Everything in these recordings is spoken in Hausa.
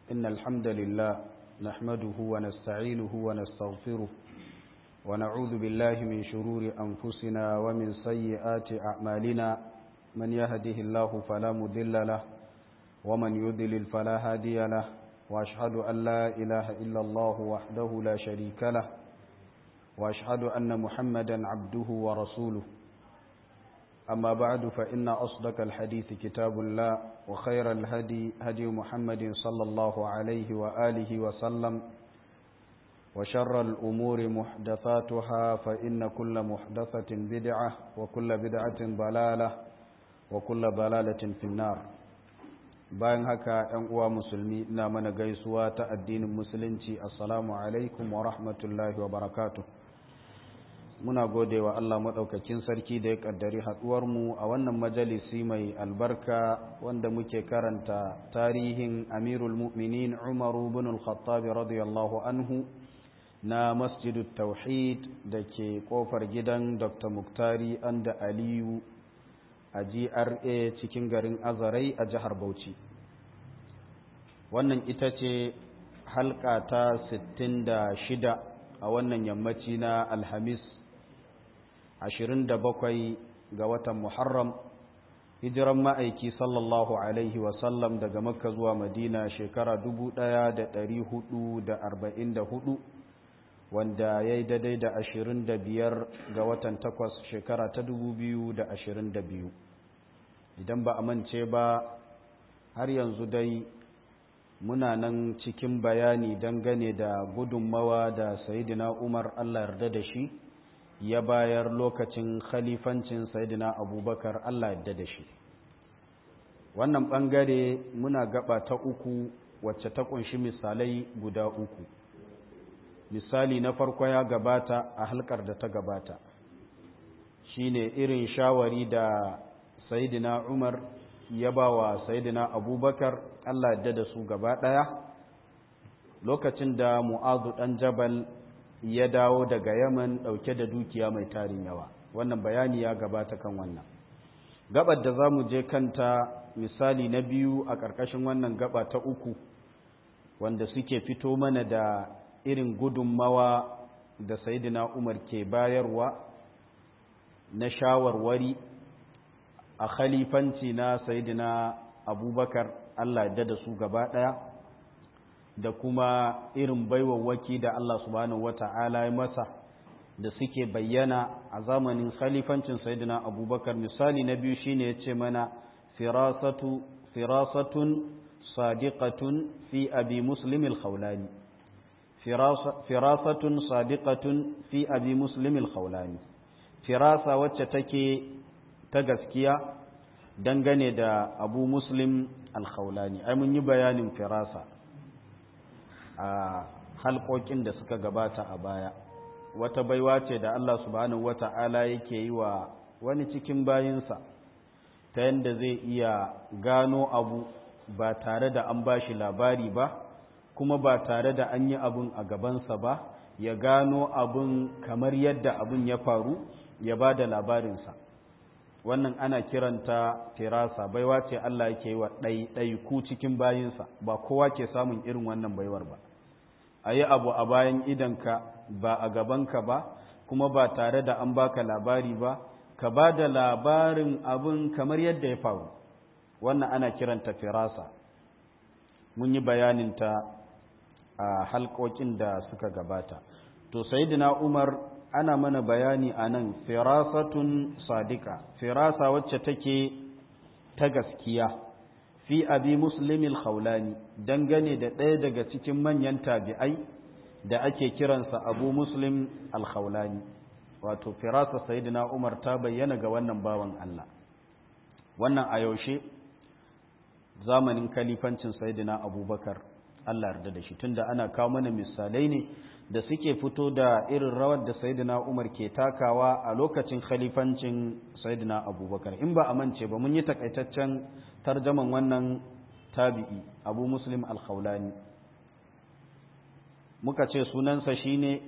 إن الحمد لله نحمده ونستعينه ونستغفره ونعوذ بالله من شرور أنفسنا ومن سيئات أعمالنا من يهده الله فلا مذل له ومن يذلل فلا هادي له وأشهد أن لا إله إلا الله وحده لا شريك له وأشهد أن محمدا عبده ورسوله أما بعد فإن أصدق الحديث كتاب الله وخير الهدي هدي محمد صلى الله عليه وآله وسلم وشر الأمور محدثاتها فإن كل محدثة بدعة وكل بدعة ضلالة وكل ضلالة في النار bayan haka ‘yan uwa musulmi ina mana gaisuwa ta addinin musulunci assalamu alaikum wa rahmatullahi wa barakatuh muna gode wa Allah maɗaukakin sarki da ya ƙaddari haɗuwarmu a wannan majalisi mai albarka wanda muke karanta tarihin amirul mu'minin umaru bin al-khattab radiyallahu anhu na masjidu tauhid da ke ƙofar gidan dr muktari anda aliyu a gra cikin garin azarai a jihar bauchi wannan ita ce halka ta 66 a wannan yammaci na alhamis 27 ga watan Muharram hijiran ma'aiki sallallahu alaihi wasallam daga makka zuwa madina shekara 1444 wanda ya yi daidai da 25 ga watan 8 shekara ta 2022 idan ba a mance ba har yanzu dai muna nan cikin bayani dangane da gudunmawa da sayidina umar allah yarda da shi ya bayar lokacin khalifancin sayidina abubakar Allah yadda da shi wannan ɓangare muna gaba ta uku wacce ta ƙunshi misalai guda uku misali na farko ya gabata a halkar da ta gabata shine irin shawari da sayidina umar ya ba wa sayidina abubakar Allah yadda da su gaba ɗaya lokacin da mu'azu ɗan jabal ya dawo daga yaman ɗauke da dukiya mai tarin yawa wannan bayani ya gabata kan wannan gabar da za mu je kanta misali na biyu a ƙarƙashin wannan gaba ta uku wanda suke fito mana da irin gudunmawa da sayidina umar ke bayarwa na shawarwari a khalifanci na sayidina abubakar allah ya da su gaba ɗaya da kuma irin baiwawaki da Allah subhanahu wata'ala ya masa da suke bayyana a zamanin khalifancin sayyidina abubakar misali na biyu shine ya ce mana firasatu firasatun sadiqatun fi abi muslim al-khawlani firasatun sadiqatun fi abi muslim al-khawlani firasa wacce take ta gaskiya dangane da abu muslim al-khawlani ai mun yi bayanin firasa a halkokin da suka gabata a baya wata baiwa ce da Allah subhanahu wata'ala yake yi wa wani cikin bayinsa ta yadda zai iya gano abu ba tare da an bashi labari ba kuma ba tare da an yi abun a gabansa ba ya gano abun kamar yadda abun ya faru ya ba da labarinsa wannan ana kiranta firasa baiwa ce Allah yake yi wa ɗaiɗaiku cikin bayinsa ba kowa ke samun irin wannan baiwar ba a yi abu a bayan idanka ba a gabanka ba kuma ba tare da an baka labari ba ka ba da labarin abin kamar yadda ya faru wannan ana kiranta firasa mun yi bayaninta a halkokin da suka gabata to sayidina umar ana mana bayani a nan firasatun sadika firasa wacce take ta gaskiya fi abi muslimil khawlani dangane da ɗaya daga cikin manyan tabi'ai da ake kiransa abu muslim al-khawlani wato firasa sayyidina umar ta bayyana ga wannan bawan Allah wannan a yaushe zamanin kalifancin sayyidina abubakar Allah yarda da shi tunda ana kawo mana misalai ne da suke fito da irin rawar da sayyidina umar ke takawa a lokacin khalifancin sayyidina abubakar in ba a mance ba mun yi takaitaccen tarjaman wannan tabi'i abu muslim al-khawlani muka ce sunansa shine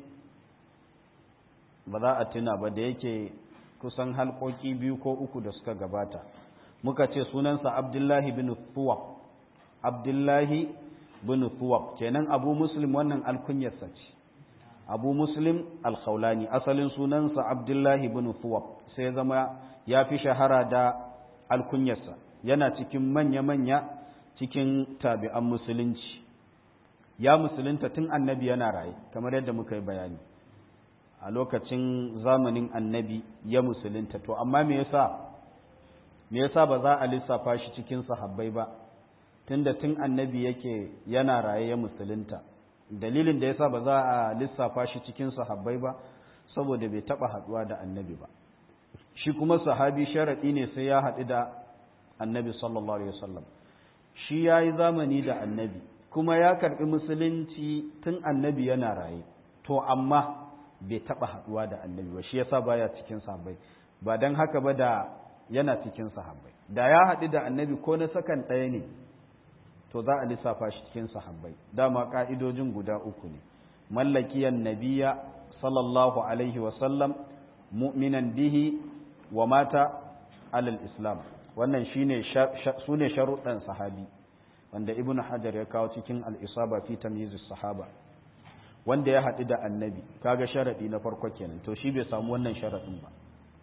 ba za a tuna ba da yake kusan halkoki biyu ko uku da suka gabata muka ce sunansa abdullahi bin tuwa abdullahi bin thuwab kenan abu muslim wannan alkunyarsa ce abu muslim alkhawlani asalin sunansa abdullahi bin thuwab sai zama ya fi shahara da alkunyarsa yana cikin manya-manya cikin tabi'an musulunci ya musulunta tun annabi yana raye kamar yadda muka yi bayani a lokacin zamanin annabi ya musulunta to amma me yasa me yasa ba za a lissafa shi cikin sahabbai ba tunda tun annabi yake yana raye ya musulunta dalilin da yasa ba za a lissafa shi cikin sahabbai ba saboda bai taba haduwa da annabi ba shi kuma sahabi sharadi ne sai ya haɗu da annabi sallallahu alaihi wasallam shi yayi zamani da annabi kuma ya karbi musulunci tun annabi yana raye to amma bai taba haduwa da annabi ba shi yasa baya cikin sahabbai ba dan haka ba da yana cikin sahabbai da ya haɗu da annabi ko na sakan ɗaya ne to za a lissafa shi cikin sahabbai dama ƙa'idojin guda uku ne mallakiyan nabiya sallallahu alaihi wasallam mu'minan bihi wa mata alal islam wannan shine su ne sharuɗan sahabi wanda ibn hajar ya kawo cikin al'isaba fi tamyiz sahaba wanda ya haɗu da annabi kaga sharaɗi na farko kenan to shi bai samu wannan sharaɗin ba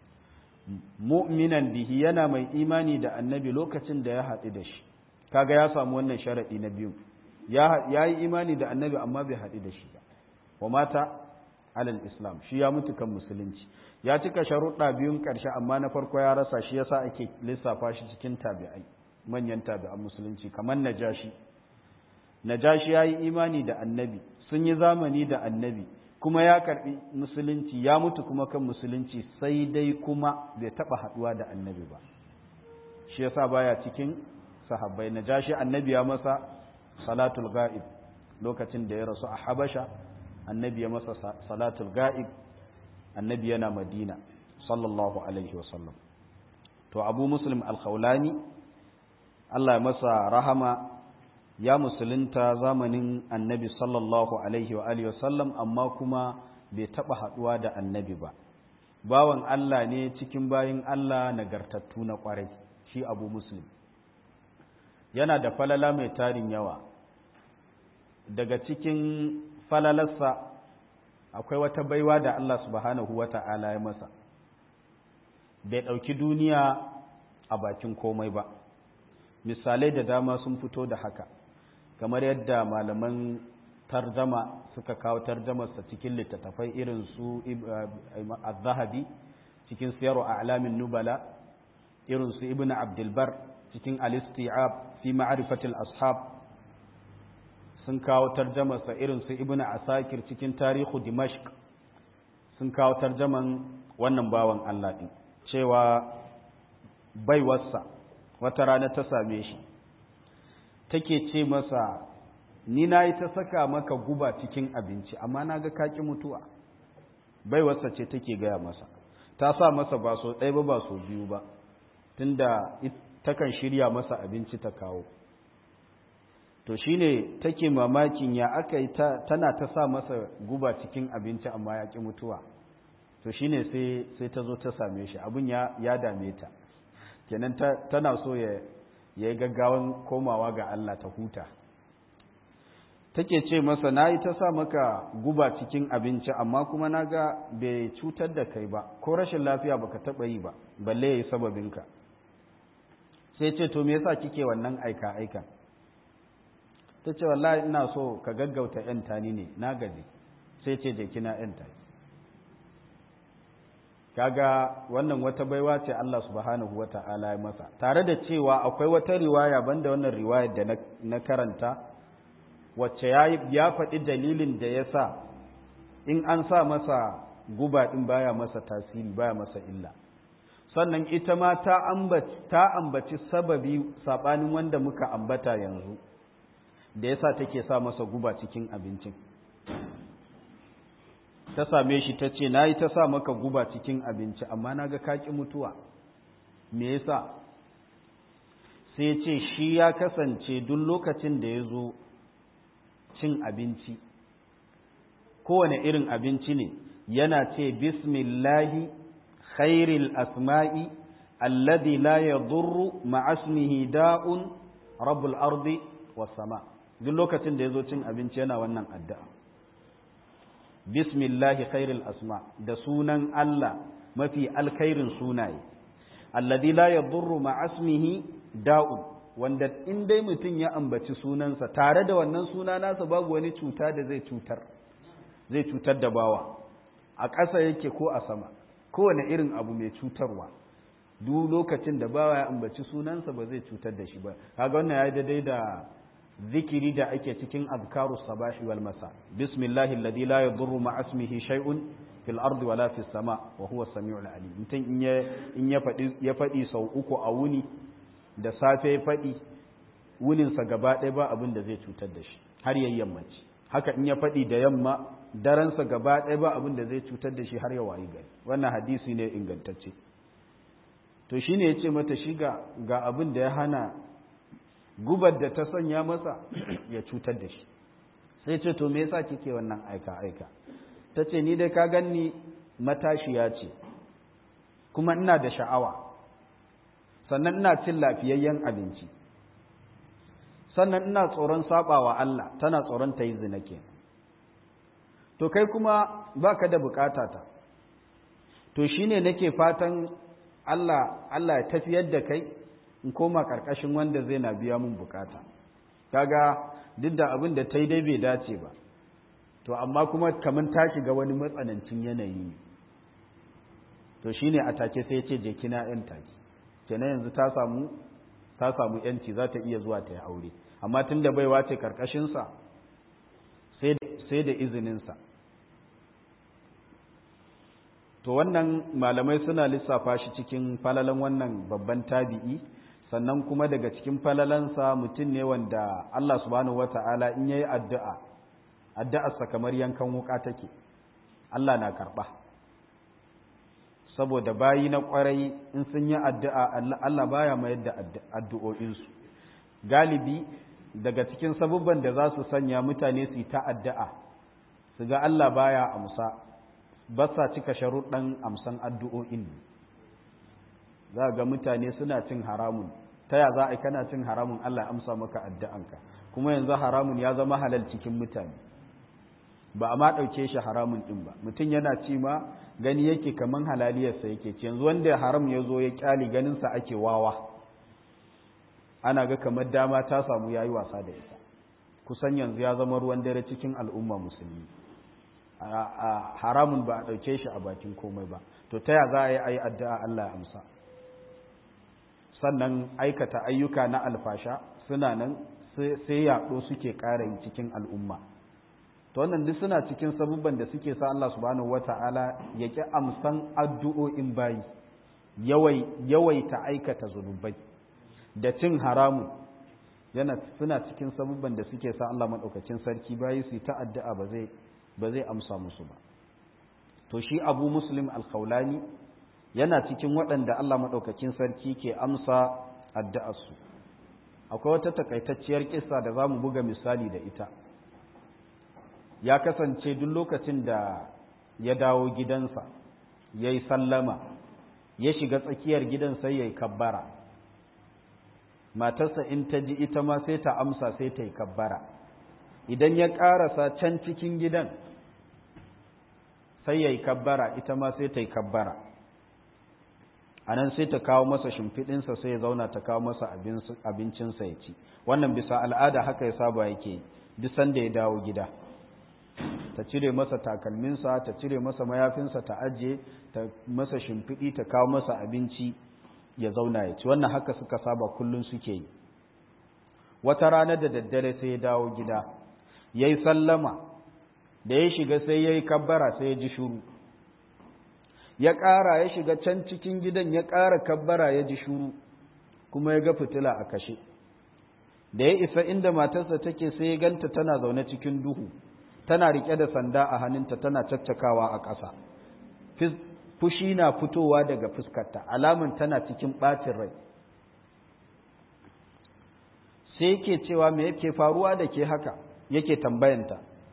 mu'minan bihi yana mai imani da annabi lokacin da ya haɗu da shi kaga ya samu wannan sharaɗi na biyu ya yi imani da annabi amma bai haɗu da shi ba wa mata alal islam shi ya mutu kan musulunci ya cika sharuɗa biyun ƙarshe amma na farko ya rasa shi yasa ake lissafa shi cikin tabi'ai manyan tabi'an musulunci kamar najashi najashi ya yi imani da annabi sun yi zamani da annabi kuma ya karbi musulunci ya mutu kuma kan musulunci sai dai kuma bai taba haduwa da annabi ba shi yasa baya cikin sahabbai na jashi annabi ya masa salatul ga'ib lokacin da ya rasu a habasha annabi ya masa salatul ga'ib annabi yana madina sallallahu alaihi wasallam to abu muslim al-khawlani Allah ya masa rahama ya musulunta zamanin annabi sallallahu alaihi wa alihi wasallam amma kuma bai taba haduwa da annabi ba bawan Allah ne cikin bayin Allah nagartattu na kwarai shi abu muslim yana da falala mai tarin yawa daga cikin falalarsa akwai wata baiwa da Allah subhanahu wa ta'ala ya masa bai ɗauki duniya a bakin komai ba misalai da dama sun fito da haka kamar yadda malaman tarjama suka kawo tarjamarsa cikin littattafai irin su al-zahabi cikin siyarwa a alamin nubala irin su ibn abdulbar cikin al-isti'ab fi ma'arifatil ashab sun kawo tarjamarsa irin su ibn asakir cikin tarihu dimashq sun kawo tarjaman wannan bawan Allah din cewa baiwarsa wata rana ta same shi take ce masa ni na yi ta saka maka guba cikin abinci amma na ga kaki mutuwa baiwarsa ce take gaya masa ta sa masa ba so ɗaya ba ba so biyu ba tunda takan shirya masa abinci ta kawo to shine take mamakin ya aka yi tana ta sa masa guba cikin abinci amma ya ƙi mutuwa to shine sai sai ta zo ta same shi abin ya ya dame ta kenan tana so ya yi gaggawan komawa ga Allah ta huta take ce masa na yi ta sa maka guba cikin abinci amma kuma na ga bai cutar da kai ba ko rashin lafiya baka taɓa yi ba balle ya yi sababinka sai ce to me yasa kike wannan aika aikan ta ce wallahi ina so ka gaggauta yan tani ne na gaji sai ce je kina yan tani kaga wannan wata baiwa ce Allah subhanahu wata'ala ya masa tare da cewa akwai wata riwaya banda wannan riwayar da na karanta wacce ya faɗi dalilin da ya sa in an sa masa guba ɗin baya masa tasiri baya masa illa sannan ita ma ta ambaci sababi saɓanin wanda muka ambata yanzu da ya sa take sa masa guba cikin abincin ta same shi ta ce na yi ta sa maka guba cikin abinci amma na ga kaƙi mutuwa me yasa sai ce shi ya kasance duk lokacin da ya zo cin abinci kowane irin abinci ne yana ce bismillahi khairil asma'i alladhi la yadurru ma'asmihi da'un rabbul ardi was sama duk lokacin da ya zo cin abinci yana wannan addu'a bismillahi khairul asma da sunan Allah mafi alkhairin sunaye alladhi la yadurru ma'asmihi da'un wanda in dai mutum ya ambaci sunansa tare da wannan suna nasa babu wani cuta da zai cutar zai cutar da bawa a ƙasa yake ko a sama kowane irin abu mai cutarwa duk lokacin da bawa ya ambaci sunansa ba zai cutar da shi ba kaga wannan ya daidai da zikiri da ake cikin azkaru sabahi wal masa bismillahi alladhi la yadurru ma ismihi shay'un fil ardi wala fis sama wa huwa as-sami'ul alim mutum in ya in ya fadi ya fadi sau uku a wuni da safe ya fadi wunin sa gaba ɗaya ba abin da zai cutar da shi har yayin yammaci haka in ya fadi da yamma daren sa gaba ɗaya ba abin da zai cutar da shi har ya wayi gari wannan hadisi ne ingantacce to shine yace mata shi ga ga abin da ya hana gubar da ta sanya masa ya cutar da shi sai ce to me yasa kike wannan aika aika ta ce ni dai ka ganni matashiya ce kuma ina da sha'awa sannan ina cin lafiyayyen abinci sannan ina tsoron sabawa Allah tana tsoron ta yi zina ke to kai kuma baka da bukata ta to shine nake fatan Allah Allah ya tafiyar da kai in koma karkashin wanda zai na biya mun bukata kaga duk da abin da ta yi dai bai dace ba to amma kuma kamar ta shiga wani matsanancin yanayi ne to shine a take sai ce je kina yan take kenan yanzu ta samu ta samu yanci za ta iya zuwa ta yi aure amma tunda baiwa ce karkashin sa sai sai da izinin sa to wannan malamai suna lissafa shi cikin falalan wannan babban tabi'i sannan kuma daga cikin falalansa mutum ne wanda Allah subhanahu wata'ala in yayi addu'a addu'arsa kamar yankan wuka take Allah na karɓa saboda bayi na ƙwarai in sun yi addu'a Allah baya mayar da addu'o'insu galibi daga cikin sabubban da za su sanya mutane su yi ta addu'a su ga Allah baya amsa ba sa cika sharuɗan amsan addu'o'in za ga mutane suna cin haramun ta ya za a kana cin haramun Allah amsa maka addu'anka kuma yanzu haramun ya zama halal cikin mutane ba a ma ɗauke shi haramun ɗin ba mutum yana ci ma gani yake kaman halaliyarsa yake ci yanzu wanda haram ya zo ya ƙyali ganinsa ake wawa ana ga kamar dama ta samu ya yi wasa da ita kusan yanzu ya zama ruwan dare cikin al'umma musulmi haramun ba a ɗauke shi a bakin komai ba to ta ya za a yi a yi addu'a Allah ya amsa sannan aikata ayyuka na alfasha suna nan sai yaɗo suke ƙara yi cikin al'umma to wannan duk suna cikin sabubban da suke sa Allah subhanahu wata'ala ya ƙi amsan addu'o'in bayi yawaita aikata zunubai da cin haramun yana suna cikin sabubban da suke sa Allah maɗaukacin sarki bayi su yi ta addu'a ba zai ba zai amsa musu ba to shi abu muslim alkaulani yana cikin waɗanda Allah maɗaukakin sarki ke amsa addu'arsu akwai wata takaitacciyar kisa da za mu buga misali da ita ya kasance duk lokacin da ya dawo gidansa ya yi sallama ya shiga tsakiyar gidan sai ya yi kabbara matarsa in ta ji ita ma sai ta amsa sai ta yi kabbara idan ya ƙarasa can cikin gidan sai ya yi kabbara ita ma sai ta yi kabbara a nan sai ta kawo masa shimfiɗinsa sai ya zauna ta kawo masa abincinsa ya ci wannan bisa al'ada haka ya saba yake duk sanda ya dawo gida ta cire masa takalminsa ta cire masa mayafinsa ta ajiye ta masa shimfiɗi ta kawo masa abinci ya zauna ya ci wannan haka suka saba kullum suke yi wata rana da daddare sai ya dawo gida ya yi sallama da ya shiga sai ya yi kabbara sai ya ji shuru ya ƙara ya shiga can cikin gidan ya ƙara kabbara ya ji shuru kuma ya ga fitila a kashe da ya isa inda matarsa take sai ya ganta tana zaune cikin duhu tana riƙe da sanda a hannunta tana caccakawa a ƙasa fushi na fitowa daga fuskarta alamun tana cikin ɓacin rai sai yake cewa me yake faruwa da ke haka yake tambayanta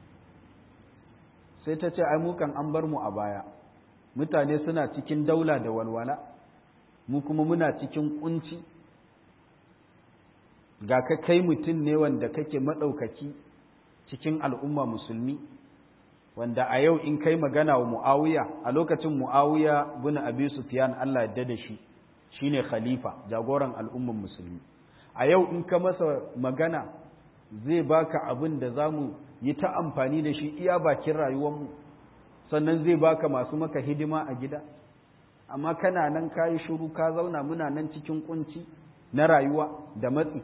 sai ta ce ai mukan an bar mu a baya mutane suna cikin daula da walwala mu kuma muna cikin kunci ga ka kai mutum ne wanda kake maɗaukaki cikin al'umma musulmi wanda a yau in kai magana wa mu'awiya a lokacin mu'awiya bin abi sufyan Allah ya da shi shine khalifa jagoran al'umman musulmi a yau in ka masa magana zai baka abin da zamu yi ta amfani da shi iya bakin rayuwarmu sannan zai baka masu maka hidima a gida amma kana nan kayi shiru ka zauna muna nan cikin kunci na rayuwa da matsi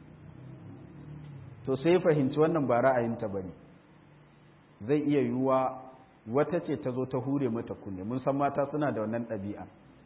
to sai fahimci wannan ba ra'ayinta bane zai iya yiwuwa wata ce ta zo ta hure mata kunne mun san mata suna da wannan ɗabi'a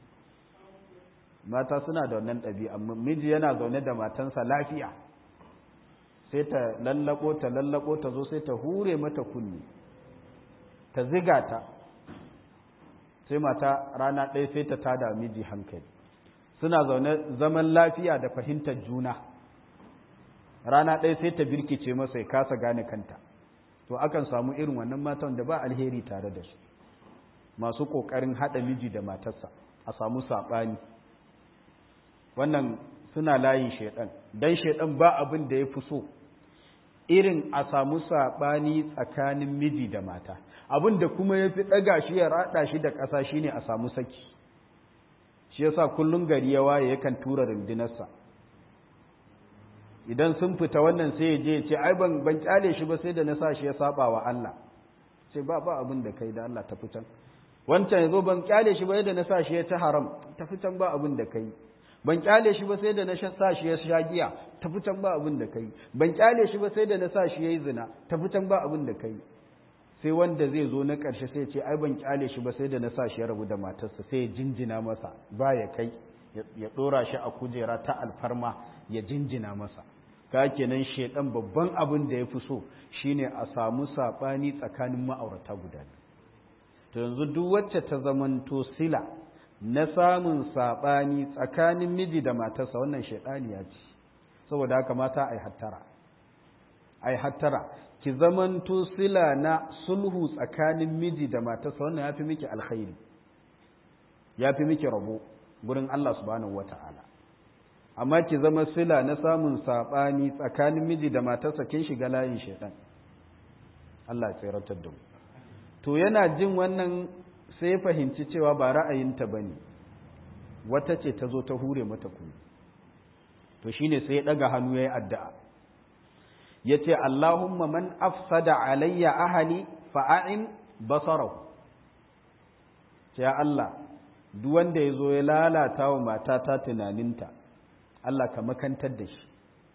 mata suna da wannan ɗabi'a miji yana zaune da matansa lafiya sai ta lallako ta lallako ta zo sai ta hure mata kunne ta ziga ta sai mata rana ɗaya sai ta tada miji hankali suna zaune zaman lafiya da fahimtar juna rana ɗaya sai ta birkice masa ya kasa gane kanta to akan samu irin wannan matan da ba alheri tare da su masu ƙoƙarin haɗa miji da matarsa a samu saɓani wannan suna layin shaiɗan don shaiɗan ba abin da ya fi so irin a samu saɓani tsakanin miji da mata abin da kuma ya fi ɗaga shi ya raɗa shi da ƙasa shine a samu saki shi yasa kullum gari ya waye yakan tura rundunarsa idan sun fita wannan sai ya je ya ce ai ban ban kyale shi ba sai da na sa shi ya saba wa Allah sai ba ba abin da kai da Allah tafi can wancan yazo ban kyale shi ba sai da na sa shi ya ci haram tafi can ba abin da kai ban kyale shi ba sai da na sa shi ya sha giya tafi can ba abin da kai ban kyale shi ba sai da na sa shi yayi zina tafi can ba abin da kai sai wanda zai zo na ƙarshe sai ce ai ban kyale shi ba sai da na sa shi ya rabu da matarsa sai ya jinjina masa ba ya kai ya ɗora shi a kujera ta alfarma ya jinjina masa ka kenan shedan babban abin da ya fi so shine a samu saɓani tsakanin ma'aurata guda to yanzu duk wacce ta zamanto sila na samun saɓani tsakanin miji da matarsa wannan shaidaniya ce saboda haka mata ai hattara ai hattara ki zamanto sila na sulhu tsakanin miji da matarsa wannan ya fi miki alkhairi ya fi miki rabo gurin Allah subhanahu wata'ala amma ki zama sila na samun saɓani tsakanin miji da matarsa kin shiga layin shaitan Allah ya tsiratar da mu to yana jin wannan sai fahimci cewa ba ra'ayinta bane wata ce ta zo ta hure mata kuma to shine sai ya daga hannu yayi addu'a yace Allahumma man afsada alayya ahli fa'in basarahu ya Allah duk wanda ya zo ya lalata wa matata tunaninta Allah ka makantar da shi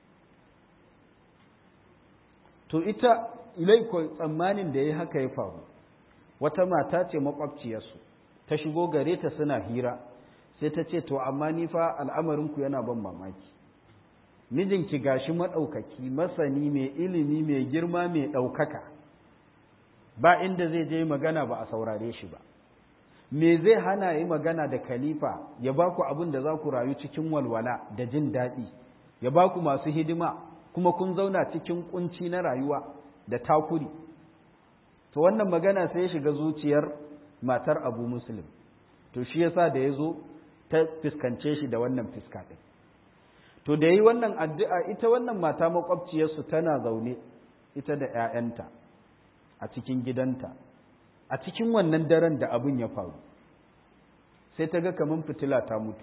to ita ilaiko tsammanin da ya haka ya faru wata mata ce makwabciyarsu ta shigo gare ta suna hira sai ta ce to amma ni fa al'amarinku yana ban mamaki mijinki gashi maɗaukaki masani mai ilimi mai girma mai ɗaukaka ba inda zai je magana ba a saurare shi ba me zai hana yi magana da khalifa ya ba ku abin da za ku rayu cikin walwala da jin daɗi ya ba ku masu hidima kuma kun zauna cikin kunci na rayuwa da takuri to wannan magana sai ya shiga zuciyar matar abu muslim to shi yasa da ya zo ta fiskance shi da wannan fiska ɗin to da yi wannan addu'a ita wannan mata makwabciyarsu tana zaune ita da ‘ya'yanta a cikin gidanta a cikin wannan daren da abin ya faru sai ta ga kamar fitila ta mutu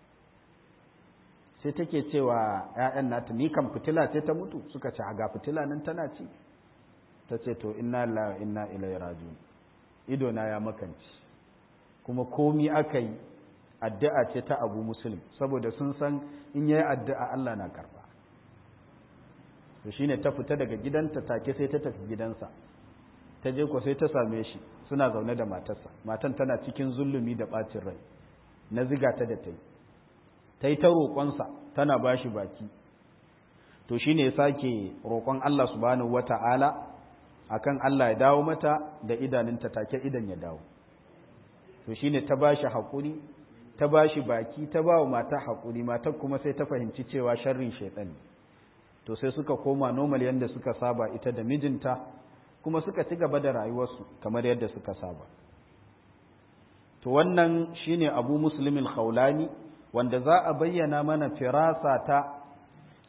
sai take cewa ‘ya'yan nata ni kan fitila ce ta mutu suka ce ga fitila nan tana ci ta ce to inna la inna ilai raju ido na ya makanci kuma komi aka yi addu'a ce ta abu musulun saboda sun san in yayi addu'a Allah na karba to shine ta fita daga gidanta take sai ta tafi gidansa ta je ko sai ta same shi suna zaune da matarsa matan tana cikin zulumi da bacin rai na ziga ta da ta yi ta yi ta roƙonsa tana ba shi baki to shi ne sake roƙon Allah subhanahu wa ta'ala a kan Allah ya dawo mata da idanunta take idan ya dawo to shi ne ta ba shi haƙuri ta ba shi baki ta ba wa mata haƙuri matar kuma sai ta fahimci cewa sharrin shaiɗan to sai suka koma normal yadda suka saba ita da mijinta kuma suka ci gaba da rayuwarsu kamar yadda suka saba to wannan shine abu muslimin khawlani wanda za a bayyana mana firasa ta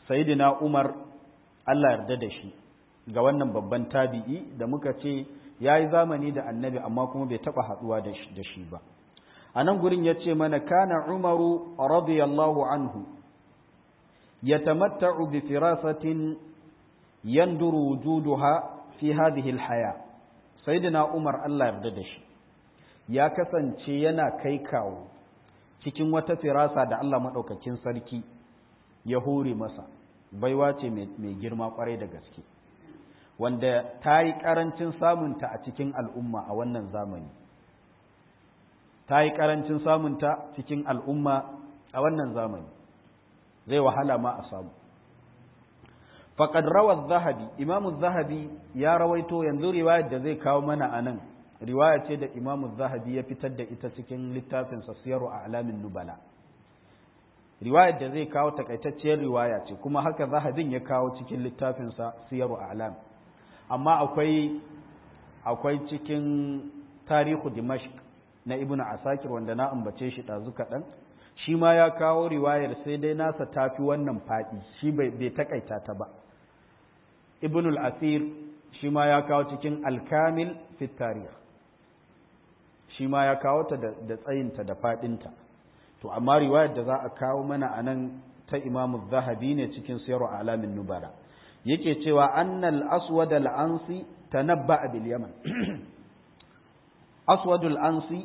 sayidina umar allah yarda da shi ga wannan babban tabi'i da muka ce ya yi zamani da annabi amma kuma bai taɓa haɗuwa da shi ba a nan gurin ya ce mana kana umaru radiyallahu anhu ya tamatta'u bi firasatin yanduru wujuduha fi hadhihi alhaya sayyidina umar Allah yarda da shi ya kasance yana kai kawo cikin wata firasa da Allah madaukakin sarki ya hore masa baiwa ce mai girma kwarai da gaske wanda ta yi ƙarancin samunta a cikin al'umma a wannan zamani ta yi ƙarancin samunta cikin al'umma a wannan zamani zai wahala ma a samu faƙad rawar zahabi imamu zahabi ya rawaito yanzu riwayar da zai kawo mana a nan riwaya ce da imamu zahabi ya fitar da ita cikin littafinsa siyaru a alamin nubala riwayar da zai kawo takaitacciyar riwaya ce kuma haka zahabin ya kawo cikin littafinsa siyaru a alam amma akwai akwai cikin tarihu dimashq na ibnu asakir wanda na ambace shi ɗazu kaɗan shi ma ya kawo riwayar sai dai nasa tafi wannan faɗi shi bai takaita ta ba ibnul asir shi ma ya kawo cikin alkamil fit tarih shi ma ya kawo ta da tsayinta da faɗinta to amma riwayar da za a kawo mana a nan ta imamu zahabi ne cikin sayarwa alamin nubara yake cewa annal aswad al-ansi tanabba bil yaman aswad al-ansi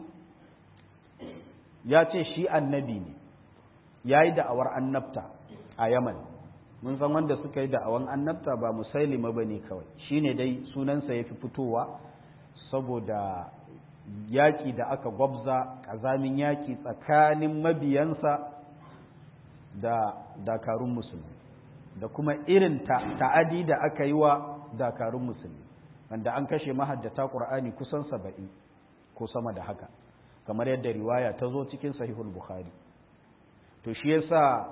ya ce shi annabi ne yayi da'awar annabta a yaman mun san wanda suka yi da'awan annabta ba musailima bane kawai shine dai sunansa yafi fitowa saboda yaƙi da aka gwabza ƙazamin yaƙi tsakanin mabiyansa da dakarun musulmi da kuma irin ta'adi da aka yi wa dakarun musulmi wanda an kashe mahaddata ƙur'ani kusan saba'in ko sama da haka kamar yadda riwaya ta zo cikin sahihul bukhari to shi yasa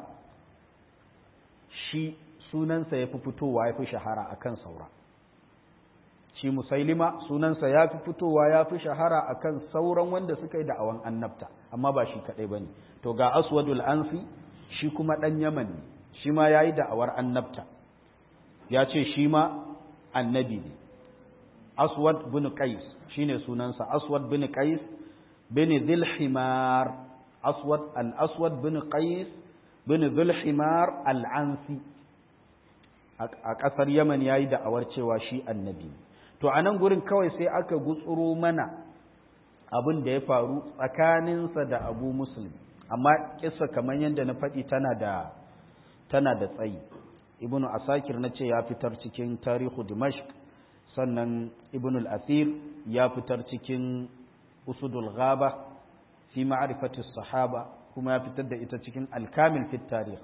shi sunansa ya fi fitowa ya fi shahara a kan saura shi musailima sunansa ya fi fitowa ya fi shahara a kan sauran wanda suka yi da'awan annabta amma ba shi kaɗai ba ne to ga aswadul ansi shi kuma ɗan yaman ne shi ma ya yi da'awar annabta ya ce shi ma annabi ne aswad bin qais shine sunansa aswad bin qais bin dhilhimar aswad al-aswad bin qais bin dhilhimar al-ansi a ƙasar yaman ya yi da'awar cewa shi annabi ne to a nan gurin kawai sai aka gutsuro mana abin da ya faru tsakaninsa da abu muslim amma kisa kamar yadda na faɗi tana da tana da tsayi ibnu asakir na ce ya fitar cikin tarihu dimashq sannan ibnu al-athir ya fitar cikin usudul ghaba fi ma'rifati sahaba kuma ya fitar da ita cikin al-kamil fi tarikh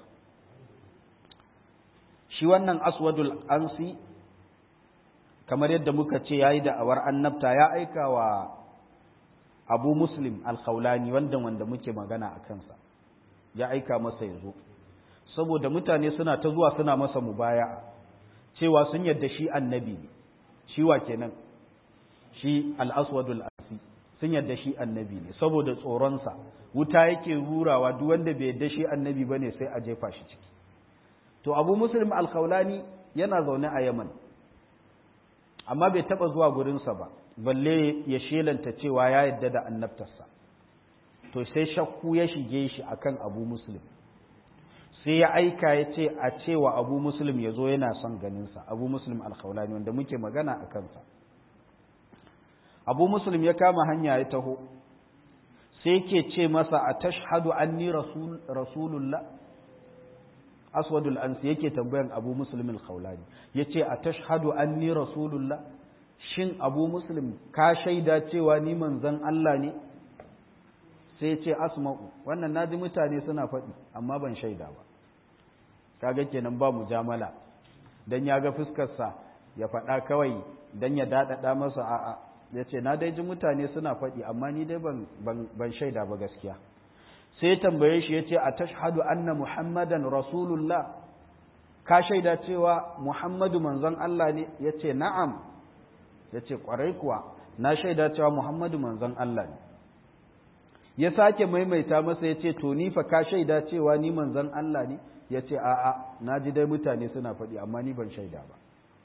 shi wannan aswadul ansi kamar yadda muka ce yayi da'awar annabta ya aika wa abu muslim al-khawlani wanda wanda muke magana a kansa ya aika masa ya zo saboda mutane suna ta zuwa suna masa mubaya'a cewa sun yadda shi annabi ne shi wa kenan shi al-aswadul asi sun yadda shi annabi ne saboda tsoronsa wuta yake rurawa duk wanda bai yadda shi annabi bane sai a jefa shi ciki to abu muslim al-khawlani yana zaune a yaman amma bai taba zuwa gurinsa ba balle ya shelanta cewa ya yadda da annabtarsa to sai shakku ya shige shi akan abu muslim sai ya aika ya ce a cewa abu muslim ya zo yana son ganinsa abu muslim alkhawlani wanda muke magana a kansa abu muslim ya kama hanya ya taho sai yake ce masa a tashhadu anni rasulullah aswadul ansi yake tambayan abu muslim al-khawlani yace a tashhadu anni rasulullah shin abu muslim ka shaida cewa ni manzon Allah ne sai yace asma'u wannan naji mutane suna faɗi amma ban shaida ba kaga kenan ba mujamala dan ya ga fuskar sa ya faɗa kawai dan ya dadada masa a'a yace na dai ji mutane suna faɗi amma ni dai ban ban shaida ba gaskiya sai tambaye shi ya ce a tashhadu anna muhammadan rasulullah ka shaida cewa muhammadu manzon Allah ne ya ce na'am ya ce ƙwarai kuwa na shaida cewa muhammadu manzon Allah ne ya sake maimaita masa ya ce to ni fa ka shaida cewa ni manzon Allah ne ya ce a'a na ji dai mutane suna faɗi amma ni ban shaida ba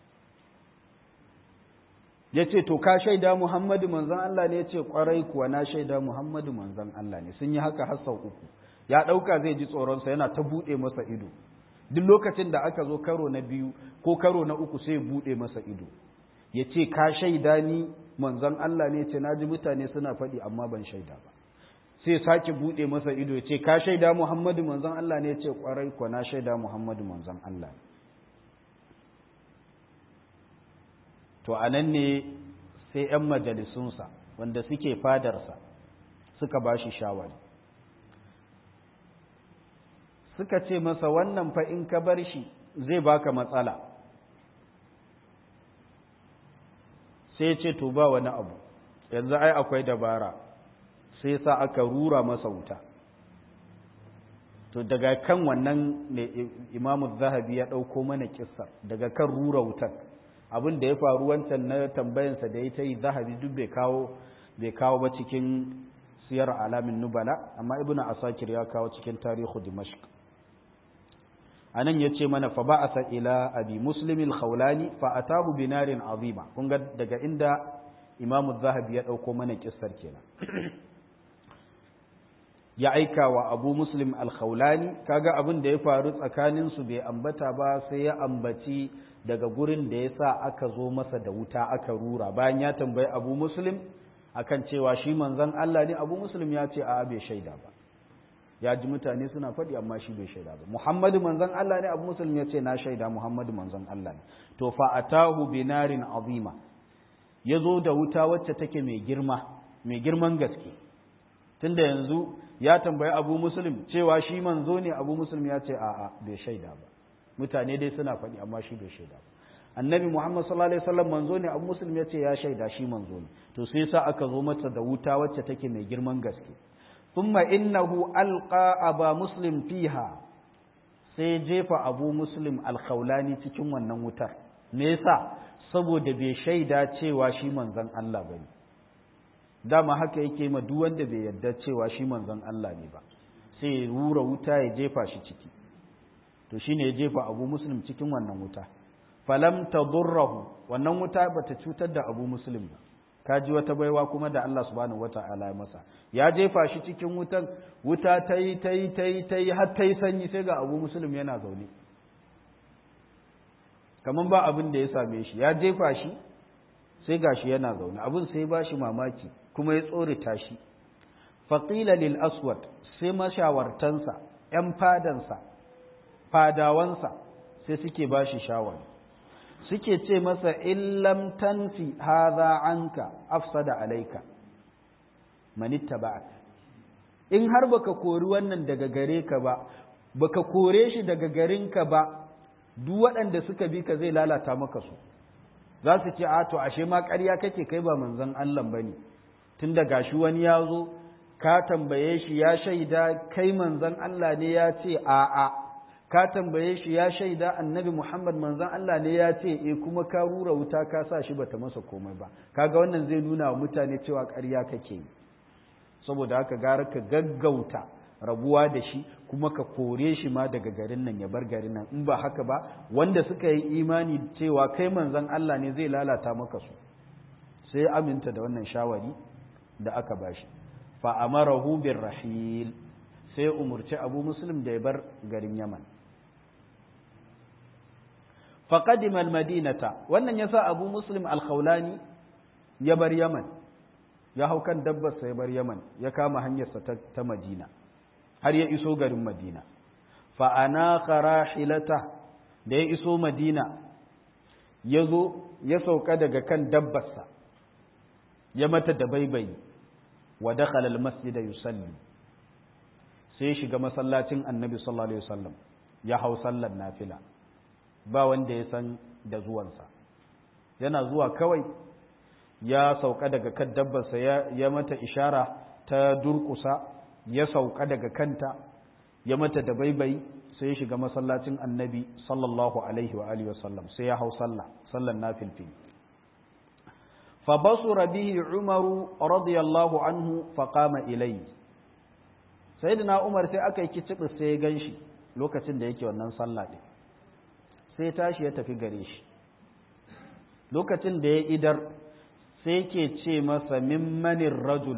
ya ce to ka shaida muhammadu manzon Allah ne ya ce kwarai kuwa na shaida muhammadu manzon Allah ne sun yi haka har sau uku ya ɗauka zai ji tsoronsa yana ta buɗe masa ido duk lokacin da aka zo karo na biyu ko karo na uku sai buɗe masa ido ya ce ka shaida ni manzon Allah ne ce na ji mutane suna faɗi amma ban shaida ba sai sake buɗe masa ido ya ce ka shaida muhammadu manzon Allah ne ce kwarai kuwa na shaida muhammadu manzon Allah ne to a nan ne sai 'yan majalisunsa wanda suke fadarsa suka ba shi shawari suka ce masa wannan fa in ka bar shi zai baka matsala sai ce to ba wani abu yanzu ai akwai dabara sai sa aka rura masa wuta to daga kan wannan ne imamu zahabi ya ɗauko mana kissa daga kan rura wutar abin da ya faru wancan na tambayansa da ya ta yi zahabi duk bai kawo bai kawo ba cikin siyar alamin nubala amma ibnu asakir ya kawo cikin tarihu dimashq anan yace mana fa ba'atha ila abi muslim al-khawlani fa atahu binarin azima kun ga daga inda imamu zahabi ya dauko mana kissar kenan ya aika wa abu muslim al-khawlani kaga abin da ya faru tsakanin su bai ambata ba sai ya ambaci daga gurin da ya sa aka zo masa da wuta aka rura bayan ya tambayi abu muslim akan cewa shi manzon Allah ne abu muslim ya ce a bai shaida ba ya ji mutane suna faɗi amma shi bai shaida ba muhammadu manzon Allah ne abu muslim ya ce na shaida muhammadu manzon Allah ne to fa atahu binarin azima ya zo da wuta wacce take mai girma mai girman gaske tunda yanzu ya tambayi abu muslim cewa shi manzo ne abu muslim ya ce a'a bai shaida ba mutane dai suna faɗi amma shi bai shaida ba annabi muhammad sallallahu alaihi wasallam manzo ne abu muslim ya ce ya shaida shi manzo ne to sai sa aka zo mata da wuta wacce take mai girman gaske thumma innahu alqa aba muslim fiha sai jefa abu muslim alkhawlani cikin wannan wutar me yasa saboda bai shaida cewa shi manzon Allah bane dama haka yake ma duk wanda bai yarda cewa shi manzon Allah ne ba sai rura wuta ya jefa shi ciki to shine ya jefa abu muslim cikin wannan wuta falam tadurrahu wannan wuta bata cutar da abu muslim ba kaji wata baiwa kuma da Allah subhanahu wata'ala ya masa ya jefa shi cikin wutan wuta ta yi ta yi ta yi ta yi har ta yi sanyi sai ga abu muslim yana zaune kamar ba abin da ya same shi ya jefa shi sai ga shi yana zaune abin sai ba shi mamaki kuma ya tsorita shi faƙila lil aswad sai mashawartansa ‘yan fadansa fadawansa sai suke ba shi shawari suke ce masa illam tanfi haza anka afsada alaika manitta ba'ak in har baka kori wannan daga gare ka ba baka kore shi daga garinka ba duk waɗanda suka bi ka zai lalata maka su za su ce a to ashe ma ƙarya kake kai ba manzon Allah bane tun da gashi wani ya zo ka tambaye shi ya shaida kai manzon Allah ne ya ce a'a ka tambaye shi ya shaida annabi Muhammad manzon Allah ne ya ce e kuma ka rura wuta ka sa shi bata masa komai ba kaga wannan zai nuna wa mutane cewa ƙarya kake yi saboda haka gara ka gaggauta rabuwa da shi kuma ka kore shi ma daga garin nan ya bar garin nan in ba haka ba wanda suka yi imani cewa kai manzon Allah ne zai lalata maka su sai aminta da wannan shawari da aka bashi fa amarahu birrahil sai umurci abu muslim da ya bar garin yaman faqadima almadinata wannan yasa abu muslim alkhawlani ya bar yaman ya hau kan dabbarsa ya bar yaman ya kama hanyarsa ta madina har ya iso garin madina fa anaka rahilata da ya iso madina ya zo ya sauka daga kan dabbarsa ya mata da baibayi wa dakhala almasjida yusalli sai ya shiga masallacin annabi sallallahu alaihi wasallam ya hau sallar nafila ba wanda ya san da zuwansa yana zuwa kawai ya sauka daga kan dabbarsa ya mata ishara ta durkusa ya sauka daga kanta ya mata da baibai sai ya shiga masallacin annabi sallallahu alaihi wa alihi wasallam sai ya hau sallah sallan nafilfil fa basura bihi umaru radiyallahu anhu fa qama ilayhi sayyidina umar sai aka yi kicibi sai ya ganshi lokacin da yake wannan sallah ɗin sai tashi ya tafi gare shi lokacin da ya idar sai ke ce masa mimmanin rajul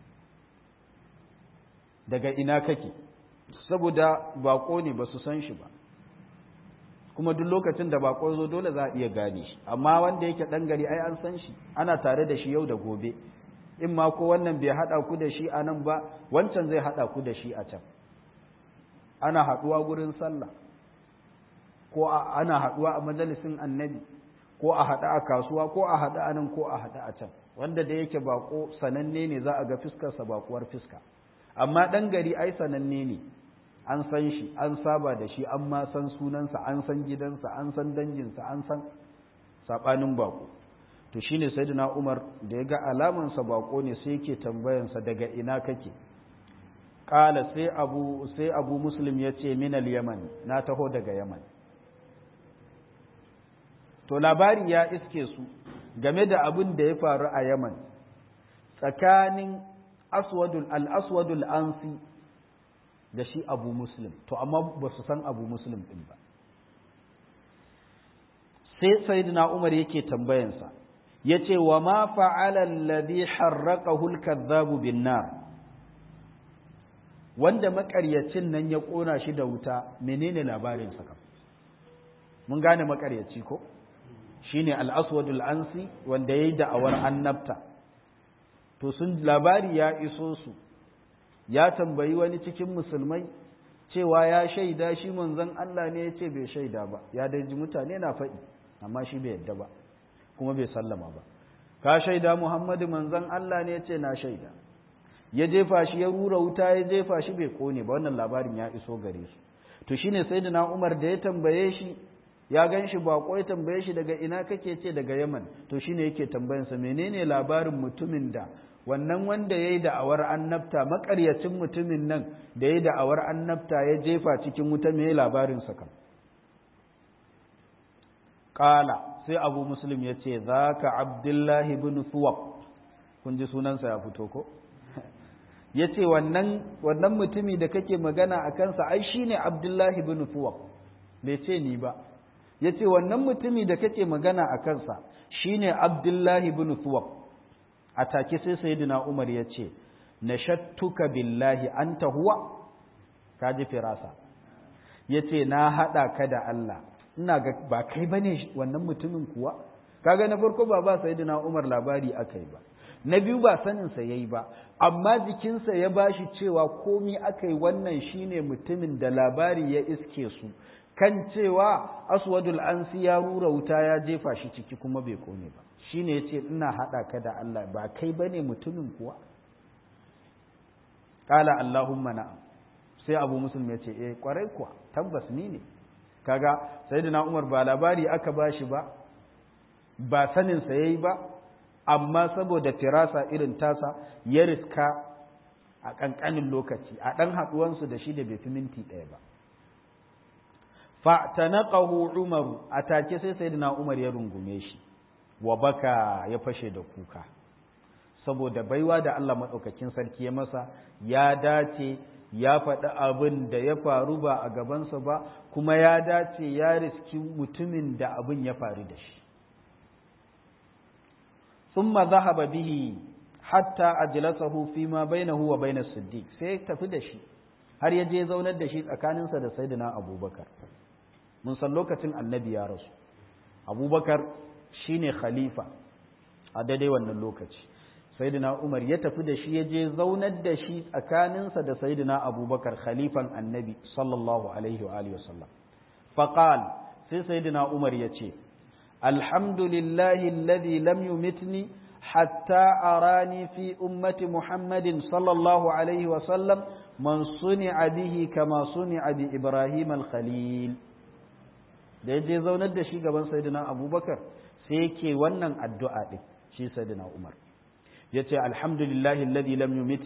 daga ina kake saboda bako ne ba su san shi ba kuma duk lokacin da bako zo dole za a iya gane shi amma wanda yake ɗan gari ai an san shi ana tare da shi yau da gobe in ma ko wannan bai haɗa ku da shi a nan ba wancan zai haɗa ku da shi a can ana haɗuwa gurin sallah ko ana haɗuwa a majalisin annabi ko a haɗa a kasuwa ko a haɗa a nan ko a haɗa a can wanda da yake bako sananne ne za a ga fiskarsa bakuwar fiska amma ɗan gari ai sananne ne an san shi an saba da shi an ma san sunansa an san gidansa an san danginsa an san saɓanin bako to shine sayyidina Umar da ya ga alamansa bako ne sai yake tambayansa daga ina kake kala sai abu sai abu muslim ya ce minal yaman na taho daga yaman to labari ya iske su game da abin da ya faru a yaman tsakanin aswadul al-aswadul ansi da shi abu muslim to amma ba su san abu muslim din ba sai sayyidina umar yake tambayansa yace wa ma fa'ala alladhi harraqahu al-kadhabu bin nar wanda makaryacin nan ya kona shi da wuta menene labarin sa mun gane makaryaci ko shine al-aswad al-ansi wanda yayi da'awar annabta to sun labari ya iso su ya tambayi wani cikin musulmai cewa ya shaida shi manzon Allah ne ya ce bai shaida ba ya daji mutane na faɗi amma shi bai yadda ba kuma bai sallama ba ka shaida Muhammadu manzon Allah ne ya ce na shaida ya jefa shi ya rura wuta ya jefa shi bai kone ba wannan labarin ya iso gare su to shine sayyidina Umar da ya tambaye shi ya gan shi bako ya tambaye shi daga ina kake ce daga Yaman to shine yake tambayansa menene labarin mutumin da wannan wanda ya yi da'awar annabta makaryacin mutumin nan da ya yi da'awar annabta ya jefa cikin wuta mai labarinsa kan ƙala sai abu muslim ya ce za ka abdullahi bin suwab kun ji sunansa ya fito ko ya ce wannan mutumi da kake magana a kansa ai shi ne abdullahi bin suwab bai ce ni ba ya ce wannan mutumi da kake magana a kansa shi ne abdullahi bin suwab a take sai sayyidina Umar ya ce nashattuka billahi anta huwa kaji firasa yace na hada ka da Allah ina ga ba kai bane wannan mutumin kuwa kaga na farko ba ba sayyidina Umar labari akai ba na biyu ba sanin sa yayi ba amma jikinsa ya bashi cewa komi akai wannan shine mutumin da labari ya iske su kan cewa aswadul ansi ya rura wuta ya jefa shi ciki kuma bai kone ba shine yace ina hada ka da Allah ba kai bane mutumin kuwa qala allahumma na'am sai abu muslim yace eh kwarai kuwa tabbas ni ne kaga sayyidina umar ba labari aka bashi ba ba sanin sa yayi ba amma saboda firasa irin tasa ya riska a kankanin lokaci a dan haduwansu da shi da bai fi minti ɗaya ba fa'tanaqahu umaru atake sai sayyidina umar ya rungume shi wa baka ya fashe da kuka saboda baiwa da Allah maɗaukakin sarki ya masa ya dace ya faɗi abin da ya faru ba a gabansa ba kuma ya dace ya riski mutumin da abin ya faru da shi thumma zahaba bihi hatta ajlasahu fi ma bainahu wa bainas siddiq sai tafi da shi har ya je zaunar da shi tsakaninsa da sayyidina abubakar mun san lokacin annabi ya rasu abubakar shine khalifa a daidai wannan lokaci sayyidina umar ya tafi da shi ya je zaunar da shi tsakaninsa da sayyidina abubakar khalifan annabi sallallahu alaihi wa alihi wasallam faqal sai sayyidina umar ya ce alhamdulillahi alladhi lam yumitni hatta arani fi ummati muhammadin sallallahu alaihi wa sallam man suni'a bihi kama suni'a bi ibrahim al-khalil da ya je zaunar da shi gaban sayyidina abubakar sai yake wannan addu'a ɗin shi sayyidina umar ya ce alhamdulillahi alladhi lam yumitni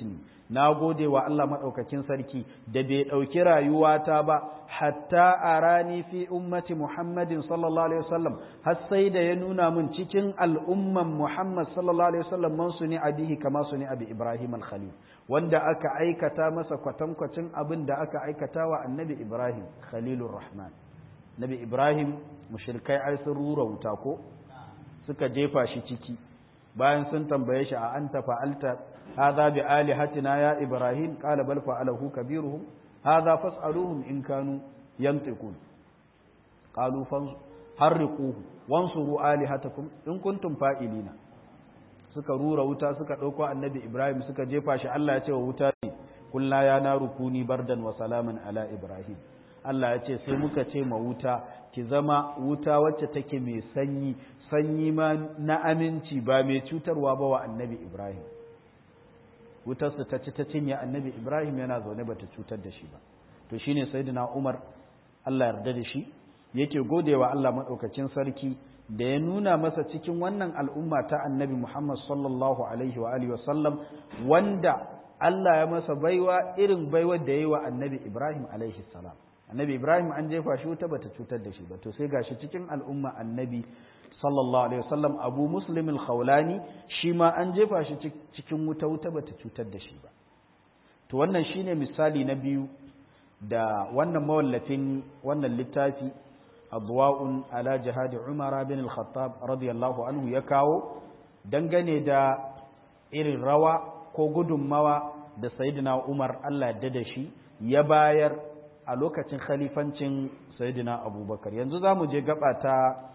na gode wa Allah maɗaukakin sarki da bai ɗauki rayuwata ba hatta a rani fi ummati Muhammadin sallallahu alaihi wasallam har sai da ya nuna min cikin al'umman Muhammad sallallahu alaihi wasallam man su ne abihi kama su ne abi Ibrahim al-Khalil wanda aka aikata masa kwatankwacin abin da aka aikata wa annabi Ibrahim Khalilur Rahman Nabi Ibrahim mushrikai ai sun rura wuta ko suka jefa shi ciki bayan sun tambaye shi a anta fa'alta hadha bi alihatina ya ibrahim qala bal fa'alahu kabiruhum hadha fas'aluhum in kanu yantiqun qalu harriquhu wansuru alihatakum in kuntum fa'ilina suka rura wuta suka dauko annabi ibrahim suka jefa shi Allah ya ce wa wuta ne kullu ya naru kuni bardan wa salaman ala ibrahim Allah ya ce sai muka ce ma wuta ki zama wuta wacce take mai sanyi sanyi ma na aminci ba mai cutarwa ba wa annabi Ibrahim wutarsa ta ci ta cinye annabi Ibrahim yana zaune bata cutar da shi ba to shine sayyidina Umar Allah yarda da shi yake godewa Allah madaukakin sarki da ya nuna masa cikin wannan al'umma ta annabi Muhammad sallallahu alaihi wa alihi wasallam wanda Allah ya masa baiwa irin baiwar da yayi wa annabi Ibrahim alaihi salam annabi Ibrahim an jefa shi wuta bata cutar da shi ba to sai gashi cikin al'umma annabi sallallahu alaihi wasallam abu muslim al-khawlani shi ma an jefa shi cikin wuta wuta bata cutar da shi ba to wannan shine misali na biyu da wannan mawallafin wannan littafi adwa'un ala jihad umar bin al-khattab radiyallahu anhu ya kawo dangane da irin rawa ko gudunmawa da sayyidina umar Allah ya da shi ya bayar a lokacin khalifancin sayyidina abubakar yanzu za mu je gaba ta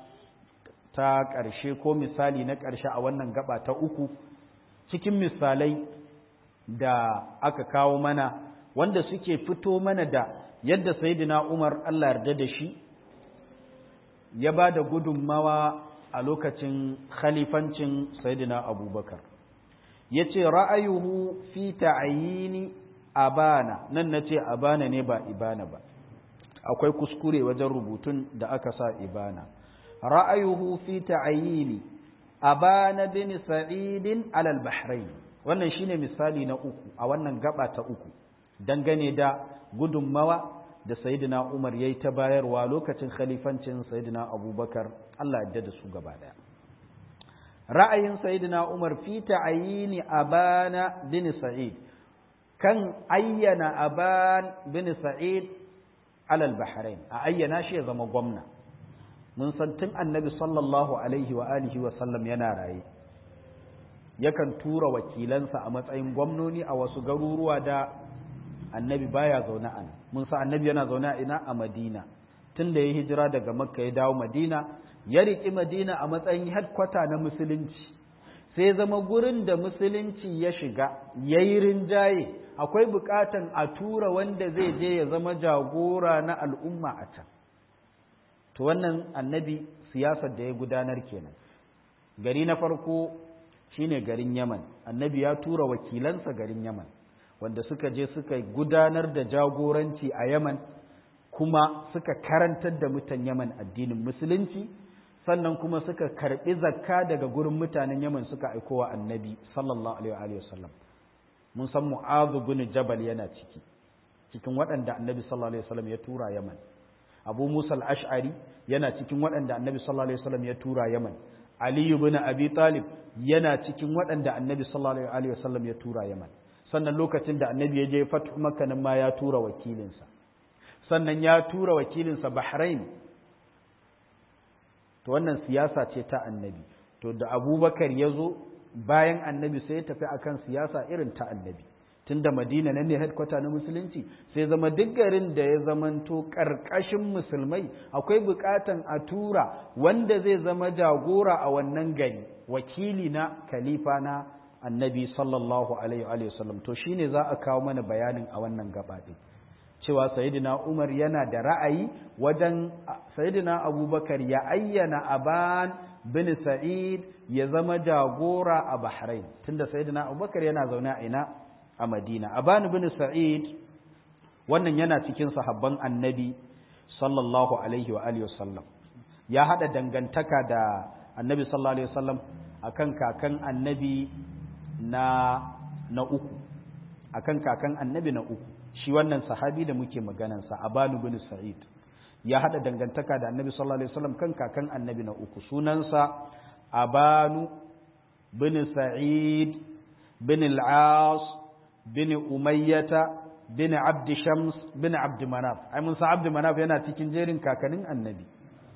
ta ƙarshe ko misali na ƙarshe a wannan gaba ta uku cikin misalai da aka kawo mana wanda suke fito mana da yadda sayyidina Umar Allah yarda da shi ya ba da gudunmawa a lokacin khalifancin sayyidina Abubakar yace ra'ayuhu fi ta'ayini abana nan nace abana ne ba ibana ba akwai kuskure wajen rubutun da aka sa ibana ra'ayuhu fi ta'ayini abana bin sa'idin alal bahrain wannan shine misali na uku a wannan gaba ta uku dangane da gudunmawa da sayyidina Umar yayi ta bayarwa lokacin khalifancin sayyidina Abubakar Allah ya da su gaba daya ra'ayin sayyidina Umar fi ta'ayini abana bin sa'id kan ayyana aban bin sa'id alal bahrain a ayyana shi ya zama gwamna mun san tun annabi sallallahu alaihi wa alihi wa sallam yana raye yakan tura wakilansa a matsayin gwamnoni a wasu garuruwa da annabi baya zaune a mun san annabi yana zaune a ina a madina tun da ya hijira daga makka ya dawo madina ya riƙi madina a matsayin headquarter na musulunci sai zama gurin da musulunci ya shiga ya yi rinjaye akwai buƙatan a tura wanda zai je ya zama jagora na al'umma a can to wannan annabi siyasar da ya gudanar kenan gari na farko shine garin yaman annabi ya tura wakilansa garin yaman wanda suka je suka gudanar da jagoranci a yaman kuma suka karantar da mutan yaman addinin musulunci sannan kuma suka karbi zakka daga gurin mutanen yaman suka aikowa annabi sallallahu alaihi wasallam mun san mu'adhu bin jabal yana ciki cikin waɗanda annabi sallallahu alaihi wasallam ya tura yaman abu musa al-ash'ari yana cikin waɗanda annabi sallallahu alaihi wasallam ya tura yaman ali ibn abi talib yana cikin waɗanda annabi sallallahu alaihi wasallam ya tura yaman sannan lokacin da annabi ya je fatu makka nan ma ya tura wakilinsa sannan ya tura wakilinsa bahrain to wannan siyasa ce ta annabi to da abubakar ya zo bayan annabi sai ya tafi akan siyasa irin ta annabi tunda madina nan ne headquarter na musulunci sai zama duk garin da ya zamanto ƙarƙashin musulmai akwai buƙatan a tura wanda zai zama jagora a wannan gari wakili na khalifa na annabi sallallahu alaihi wa sallam to shine za a kawo mana bayanin a wannan gaba ɗin cewa sayyidina umar yana da ra'ayi wajen sayyidina abubakar ya ayyana aban bin sa'id ya zama jagora a bahrain tunda sayyidina abubakar yana zaune a ina a Madina. Aban bin Sa'id wannan yana cikin sahabban annabi sallallahu alaihi wa alihi wasallam. Ya haɗa dangantaka da annabi sallallahu alaihi wasallam akan kakan annabi na na uku. akan kakan annabi na uku shi wannan sahabi da muke maganansa abanu bin sa'id ya hada dangantaka da annabi sallallahu alaihi wasallam kan kakan annabi na uku sunansa abanu bin sa'id bin al-as bin umayyata bin abd shams bin abd manaf ai mun san abd manaf yana cikin jerin kakannin annabi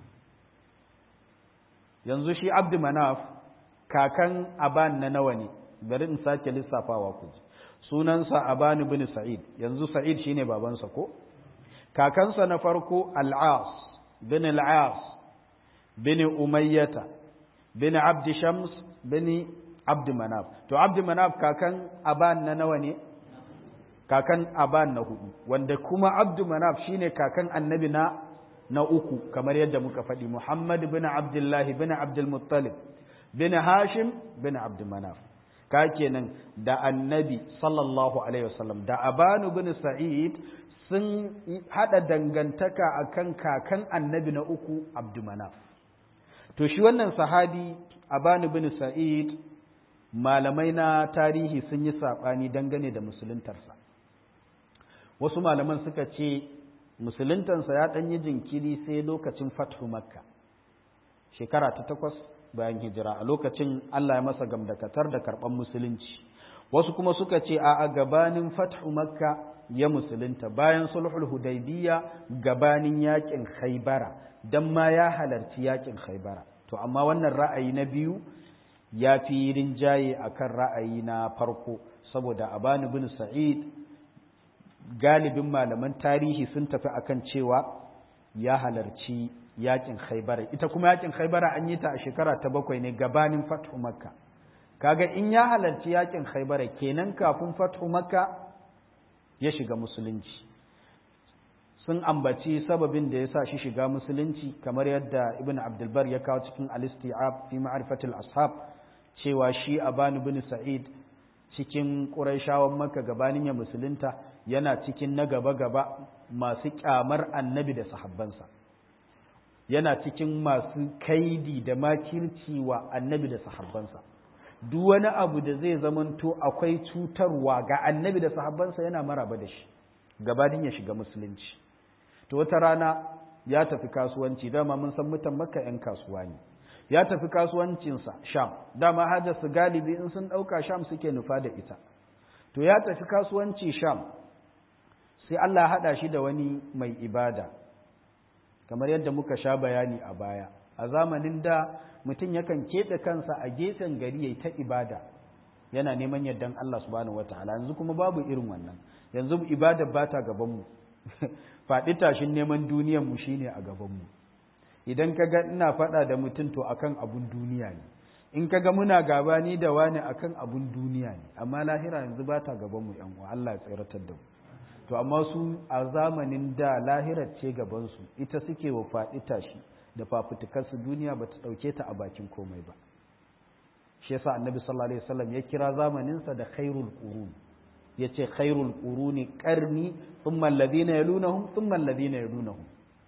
yanzu shi abd manaf kakan aban na nawa ne bari in sake lissafawa ku sunansa aban bin sa'id yanzu sa'id shine babansa ko kakansa na farko al'as bin al'as bin umayyata bin abd shams bin abd manaf to abd manaf kakan aban na nawa ne kakan aban na hudu wanda kuma abd manaf shine kakan annabi na na uku kamar yadda muka faɗi muhammad bin abdullahi bin abdul muttalib bin hashim bin abd manaf ka kenan da annabi sallallahu alaihi wasallam da abanu bin sa'id sun hada dangantaka akan kakan annabi na uku abdumanaf to shi wannan sahabi abanu bin sa'id malamai na tarihi sun yi saɓani dangane da musuluntarsa wasu malaman suka ce musuluntarsa ya ɗan yi jinkiri sai lokacin fathu makka shekara ta takwas bayan hijira a lokacin allah ya masa gamdakatar da karɓar musulunci wasu kuma suka ce a gabanin fathu makka ya musulunta bayan sulhul hudaybiya gabanin yakin khaybara dan ma ya halarci yakin khaybara to amma wannan ra'ayi na biyu ya fi rinjaye akan ra'ayi na farko saboda abani bin sa'id galibin malaman tarihi sun tafi akan cewa ya halarci yakin khaybara ita kuma yakin khaybara an yi ta a shekara ta bakwai ne gabanin fathu makka kaga in ya halarci yakin khaybara kenan kafin fathu makka ya shiga musulunci sun ambaci sababin da ya sa shi shiga musulunci kamar yadda ibn abdulbar ya kawo cikin al-isti'ab fi ma'rifatil ashab cewa shi abanu bin sa'id cikin quraishawan makka gabanin ya musulunta yana cikin na gaba gaba masu kyamar annabi da sahabbansa yana cikin masu kaidi da makirci wa annabi da sahabbansa duk wani abu da zai zamanto akwai cutarwa ga annabi da sahabbansa yana maraba da shi gabanin ya shiga musulunci to wata rana ya tafi kasuwanci dama mun san mutan makka 'yan kasuwa ne ya tafi kasuwancinsa sham dama hajarsu galibi in sun ɗauka sham suke nufa da ita to ya tafi kasuwanci sham sai allah haɗa shi da wani mai ibada kamar yadda muka sha bayani a baya a zamanin da mutum yakan keɓe kansa a gefen gari ya yi ta ibada yana neman yardan Allah subhanahu wataala yanzu kuma babu irin wannan yanzu ibada ba ta gabanmu faɗi tashin neman duniyan mu shine a gabanmu idan ka ga ina faɗa da mutum to akan abun duniya ne in ka ga muna gaba ni da wani akan abun duniya ne amma lahira yanzu ba ta gabanmu yan uwa Allah ya tsiratar da mu to amma su a zamanin da lahirar ce gabansu ita suke wa faɗi tashi da fafutukarsu duniya ba ta ɗauke ta a bakin komai ba shi yasa annabi sallallahu alaihi wasallam ya kira zamaninsa da khairul qurun yace khairul quruni qarni thumma alladhina yalunahum thumma alladhina yalunahum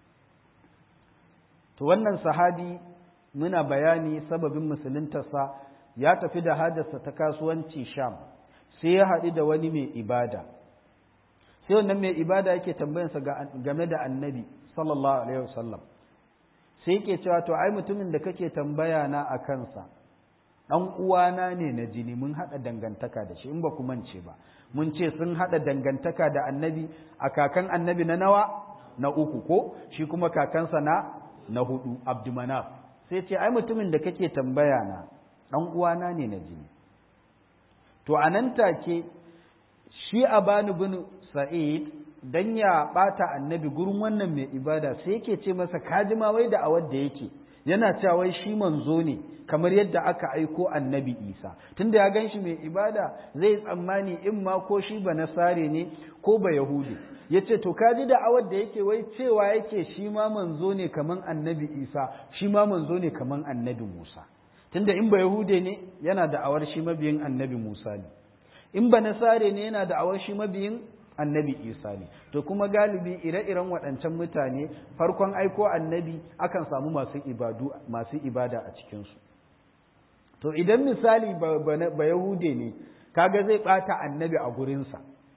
to wannan sahabi muna bayani sababin musuluntarsa ya tafi da hajarsa ta kasuwanci sham sai ya haɗu da wani mai ibada sai wannan mai ibada yake tambayansa game da annabi sallallahu alaihi wasallam sai yake cewa to ai mutumin da kake tambaya na a kansa ɗan uwana ne na jini mun haɗa dangantaka da shi in ba ku mance ba mun ce sun haɗa dangantaka da annabi a kakan annabi na nawa na uku ko shi kuma kakansa na na hudu abdumanaf sai ce ai mutumin da kake tambaya na ɗan uwana ne na jini to a nan take shi abanu bin sa'id dan ya bata annabi gurin wannan mai ibada sai yake ce masa kaji ma wai da awar da yake yana cewa wai shi manzo ne kamar yadda aka aiko annabi isa tunda ya gan shi mai ibada zai tsammani in ma ko shi ba nasare ne ko ba yahudi ya ce to kaji da awar da yake wai cewa yake shi ma manzo ne kaman annabi isa shi ma manzo ne kaman annabi musa tunda in ba yahude ne yana da awar shi mabiyin annabi musa ne in ba nasare ne yana da awar shi mabiyin annabi isa ne to kuma galibi ire-iren waɗancan mutane farkon aiko annabi akan samu masu ibadu masu ibada a cikinsu to idan misali ba, yahude ne kaga zai ɓata annabi a gurinsa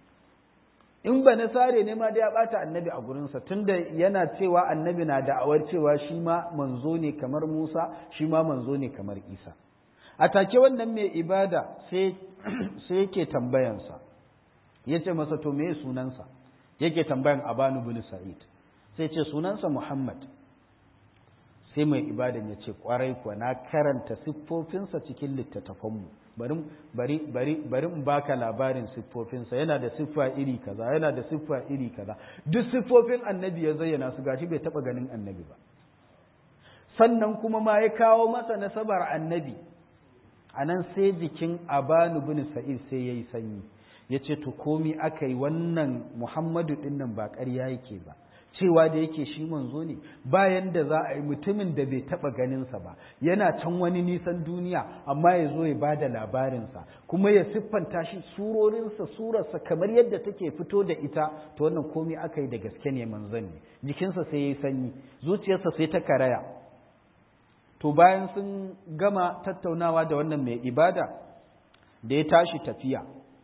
in ba nasare ne ma da ya bata annabi a gurinsa tunda yana cewa annabi na da'awar cewa shi ma manzo ne kamar Musa shi ma manzo ne kamar Isa a take wannan mai ibada sai sai yake tambayansa ya ce masa to me sunansa yake tambayan Abanu bin Sa'id sai ce sunansa Muhammad sai mai ibadan ya ce kwarai kuwa na karanta siffofinsa cikin littattafanmu bari bari bari bari in baka labarin siffofinsa yana da siffa iri kaza yana da siffa iri kaza duk siffofin annabi ya zayyana su gashi bai taba ganin annabi ba sannan kuma ma ya kawo masa nasabar annabi anan sai jikin abanu bin sa'id sai yayi sanyi yace to komi aka yi wannan muhammadu dinnan ba ƙarya yake ba cewa da yake shi manzo ne bayan da za a yi mutumin da bai taba ganinsa ba yana can wani nisan duniya amma ya zo ya bada labarinsa kuma ya siffanta shi surorinsa surarsa kamar yadda take fito da ita to wannan komai aka yi da gaske ne manzon ne jikinsa sai ya yi sanyi zuciyarsa sai ta karaya to bayan sun gama tattaunawa da wannan mai ibada da ya tashi tafiya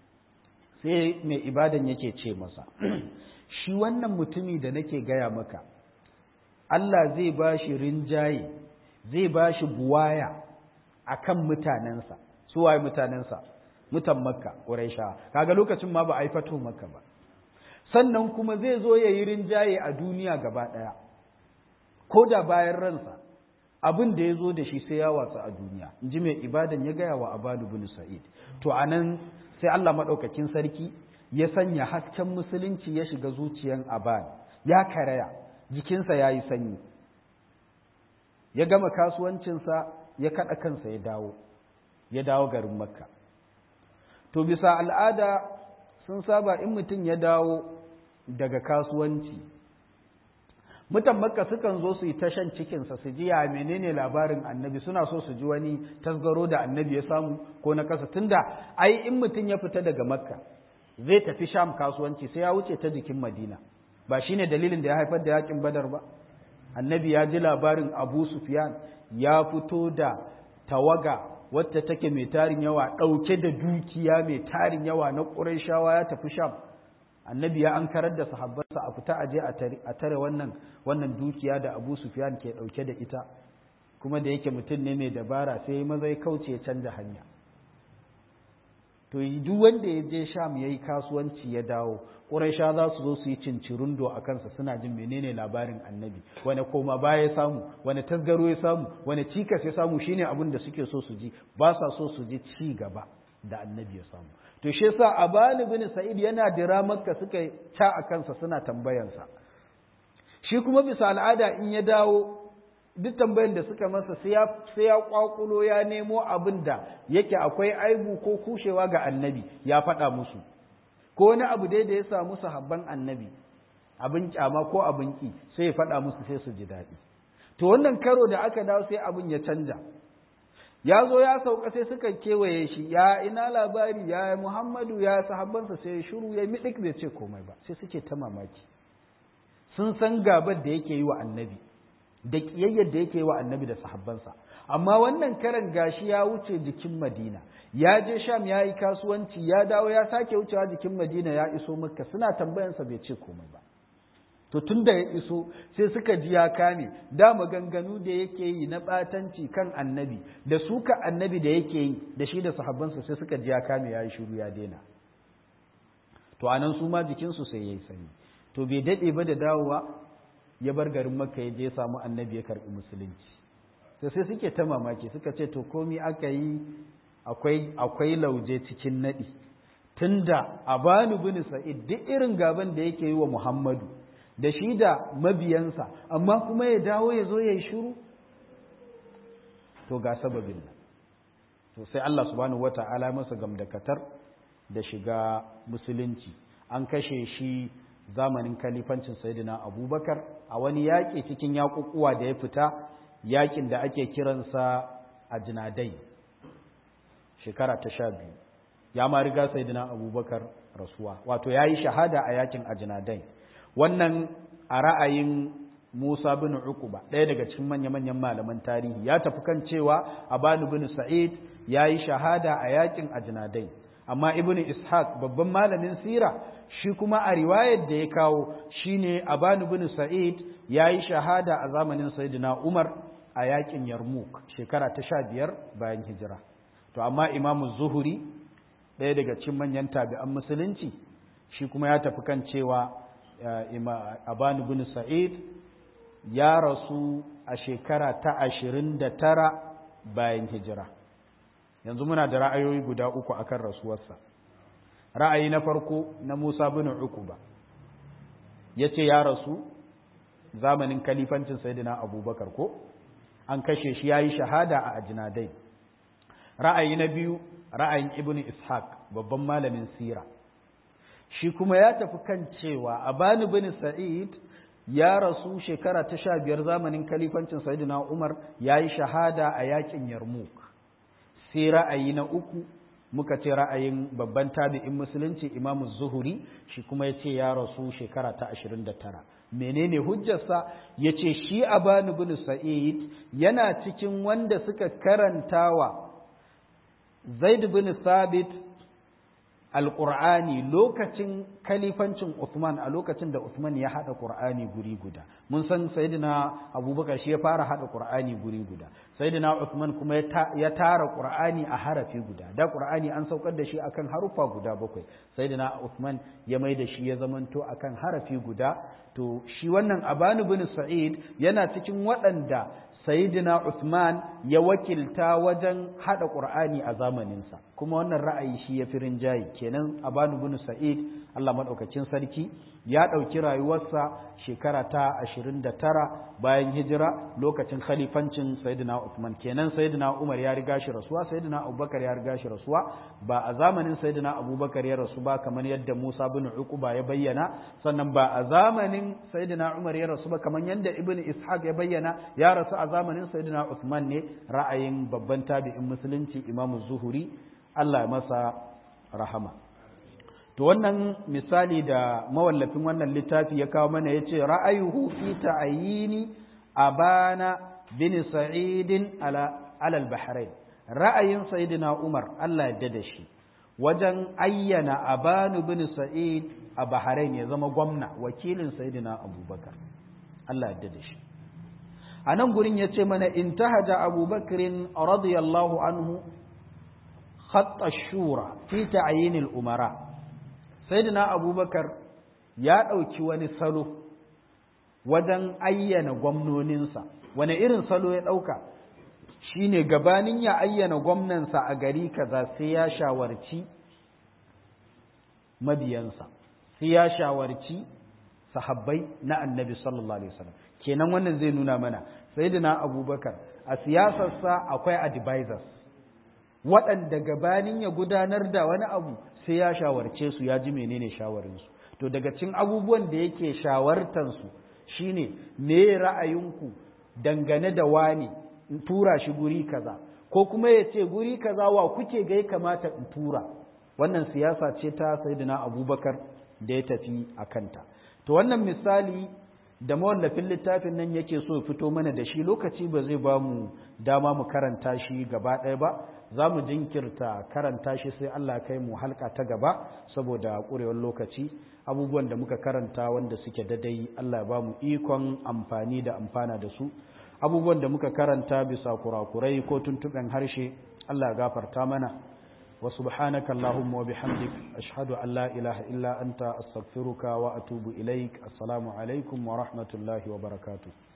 sai mai ibadan yake ce masa shi wannan mutumi da nake gaya maka Allah zai ba shi rinjaye zai ba shi buwaya a kan mutanensa su waye mutanensa mutan makka ƙuraisha kaga lokacin ma ba a yi fato makka ba sannan kuma zai zo ya yi rinjaye a duniya gaba ɗaya ko da bayan ransa abin da ya zo da shi sai ya watsa a duniya in ji mai ibadan ya gaya wa abadu bin sa'id to anan sai Allah maɗaukakin sarki ya sanya hasken musulunci ya shiga zuciyan aban ya karaya jikinsa ya yi sanyi ya gama kasuwancinsa ya kaɗa kansa ya dawo ya dawo garin makka to bisa al'ada sun saba in mutum ya dawo daga kasuwanci mutan makka sukan zo su yi tashan cikinsa su ji ya menene labarin annabi suna so su ji wani tasgaro da annabi ya samu ko na kasa tunda ai in mutum ya fita daga makka zai tafi sham kasuwanci sai ya wuce ta jikin madina ba shine dalilin da ya haifar da yakin badar ba annabi ya ji labarin abu sufyan ya fito da tawaga wacce take mai tarin yawa ɗauke da dukiya mai tarin yawa na ƙurayshawa ya tafi sham annabi ya ankarar da sahabbansa a fita aje a tare wannan wannan dukiya da abu sufyan ke ɗauke da ita kuma da yake mutum ne mai dabara sai maza ya kauce ya canja hanya to duk wanda ya je sham ya yi kasuwanci ya dawo ƙuraisha za su zo su yi cincirundo a kansa suna jin menene labarin annabi wani koma baya ya samu wani tasgaro ya samu wani cikas ya samu shine abin da suke so su ji ba sa so su ji ci gaba da annabi ya samu to shi yasa abani bin sa'id yana dira makka suka ca a kansa suna tambayansa shi kuma bisa al'ada in ya dawo duk tambayan da suka masa sai ya kwakulo ya nemo abin da yake akwai aibu ko kushewa ga annabi ya faɗa musu ko wani abu dai da ya samu sahabban annabi abin kyama ko abin ki sai ya faɗa musu sai su ji daɗi to wannan karo da aka dawo sai abin ya canja ya zo ya sauka sai suka kewaye shi ya ina labari ya muhammadu ya sahabbansa sai ya shiru ya miɗik bai ce komai ba sai suke ta mamaki sun san gabar da yake yi wa annabi da ƙiyayyar da yake wa annabi da sahabbansa amma wannan karan gashi ya wuce jikin madina ya je sham ya yi kasuwanci ya dawo ya sake wucewa jikin madina ya iso makka suna tambayansa bai ce komai ba to tun da ya iso sai suka ji ya kame da maganganu da yake yi na ɓatanci kan annabi da suka annabi da yake yi da shi da sahabbansa sai suka ji ya kame ya yi shiru ya daina to anan su ma jikinsu sai ya yi sani to bai daɗe ba da dawowa ya bar garin makka ya je ya samu annabi ya karɓi musulunci to sai suke ta mamaki suka ce to komi aka yi akwai akwai lauje cikin naɗi tunda abanu bin sa'id duk irin gaban da yake yi wa muhammadu da shi da mabiyansa amma kuma ya dawo ya zo ya yi shiru to ga sababin nan to sai Allah subhanahu wata'ala masa gamdakatar da shiga musulunci an kashe shi zamanin kalifancin sayyidina abubakar a wani yaƙi cikin yaƙuƙuwa da ya fita yaƙin da ake kiransa a jinadai shekara ta sha biyu ya ma riga sayyidina abubakar rasuwa wato ya yi shahada a yaƙin a jinadai wannan a ra'ayin musa bin uquba ɗaya daga cikin manya-manyan malaman tarihi ya tafi kan cewa abanu bin sa'id ya yi shahada a yaƙin a jinadai amma ibn ishaq babban malamin sira shi kuma a riwayar da ya kawo shine abanu bin sa'id yayi shahada a zamanin sayyidina umar a yakin yarmouk shekara ta sha biyar bayan hijira to amma imamu zuhuri ɗaya daga cikin manyan tabi'an musulunci shi kuma ya tafi kan cewa abanu bin sa'id ya rasu a shekara ta ashirin da tara bayan hijira yanzu muna da ra'ayoyi guda uku akan rasuwarsa ra'ayi na farko na musa bin uquba ya ce ya rasu zamanin kalifancin sayyidina abubakar ko an kashe shi ya yi shahada a ajinadai ra'ayi na biyu ra'ayin ibn ishaq babban malamin sira shi kuma ya tafi kan cewa abani bin sa'id ya rasu shekara ta sha biyar zamanin kalifancin sayyidina umar ya yi shahada a yakin yarmouk sai ra'ayi na uku muka ce ra'ayin babban tabi'in musulunci imamu zuhuri shi kuma ya ce ya rasu shekara ta ashirin da tara menene hujjarsa ya ce shi abani bin sa'id yana cikin wanda suka karantawa zaid bin sabit alƙur'ani lokacin kalifancin Uthman a lokacin da Uthman ya haɗa ƙur'ani guri guda mun san sayyidina abubakar shi ya fara haɗa ƙur'ani guri guda sayyidina Uthman kuma ya tara ƙur'ani a harafi guda da ƙur'ani an saukar da shi akan harufa guda bakwai sayyidina Uthman ya mai da shi ya zamanto akan harafi guda to shi wannan abanu bin sa'id yana cikin waɗanda Sayyidina Uthman ya wakilta wajen haɗa ƙur'ani a zamaninsa kuma wannan ra'ayi shi ya fi rinjaye kenan Abanu bin Sa'id Allah maɗaukacin sarki ya ɗauki rayuwarsa shekara ta ashirin da tara bayan hijira lokacin khalifancin Sayyidina Uthman kenan Sayyidina Umar ya riga shi rasuwa Sayyidina Abubakar ya riga shi rasuwa ba a zamanin Sayyidina Abubakar ya rasu ba kamar yadda Musa bin Uqba ya bayyana sannan ba a zamanin Sayyidina Umar ya rasu ba kamar yadda Ibn Ishaq ya bayyana ya rasu a zamanin Sayyidina Uthman ne ra'ayin babban tabi'in musulunci Imam Zuhuri Allah ya masa rahama to wannan misali da mawallafin wannan littafi ya kawo mana yace ra'ayuhu fi ta'ayini abana bin sa'id ala ala al-bahrain ra'ayin sayyidina Umar Allah ya da shi wajen ayyana abanu bin sa'id a bahrain ya zama gwamna wakilin sayyidina Abubakar Allah ya da shi a nan gurin ya ce mana intahaja abubakarin radiyallahu anhu khatta shura fi ta'yinil umara sayyidina abubakar ya ɗauki wani salo wajen ayyana gwamnoninsa wani irin salo ya ɗauka shine gabanin ya ayyana gwamnansa a gari kaza sai ya shawarci mabiyansa sai ya shawarci sahabbai na annabi sallallahu alaihi wasallam kenan wannan zai nuna mana sayyidina abubakar a siyasarsa akwai advisors waɗanda gabanin ya gudanar da wani abu sai ya shawarce su ya ji menene shawarinsu to daga cikin abubuwan da yake shawartansu shine me ra'ayinku dangane da wani in tura shi guri kaza ko kuma ya ce guri kaza wa kuke ga ya kamata in tura wannan siyasa ce ta sayyidina abubakar da ya tafi a kanta to wannan misali da mawallafin littafin nan yake so fito mana da shi lokaci ba zai ba mu dama mu karanta shi gaba ɗaya ba za mu jinkirta karanta shi sai Allah kai mu halka ta gaba saboda ƙurewar lokaci abubuwan da muka karanta wanda suke dadai Allah ba mu ikon amfani da amfana da su abubuwan da muka karanta bisa kurakurai ko tuntuɓen harshe Allah gafarta mana wa subhanaka allahumma wa bihamdik ashhadu an la ilaha illa anta astaghfiruka wa atubu ilaik assalamu alaikum wa rahmatullahi wa barakatuh